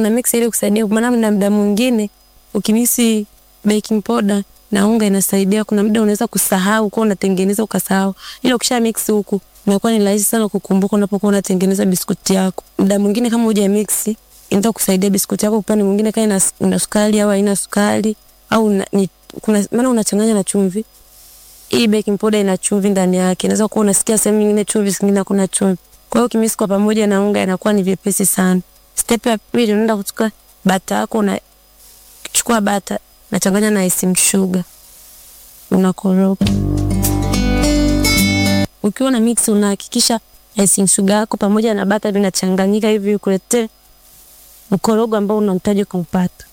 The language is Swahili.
una mix ili kusaidia, maana na muda mwingine ukimisi baking powder na unga inasaidia. Kuna muda unaweza kusahau kwa unatengeneza ukasahau, ila ukisha mix huku inakuwa ni rahisi sana kukumbuka unapokuwa unatengeneza biskuti yako. Muda mwingine kama huja mix inaweza kusaidia biskuti yako upande mwingine kama ina, ina sukari au haina sukari au na, ni, kuna maana unachanganya na chumvi. Hii baking powder ina chumvi ndani yake, inaweza kuwa unasikia sehemu nyingine chumvi, zingine hakuna chumvi. Kwa hiyo ukimix kwa pamoja na unga inakuwa ni vyepesi sana. Step ya pili unaenda kuchukua bata yako, unachukua bata nachanganya na icing sugar, unakoroga. Ukiwa na mix unahakikisha icing sugar yako pamoja na bata vinachanganyika hivi kuletee mkorogo ambao unahitaji kuupata.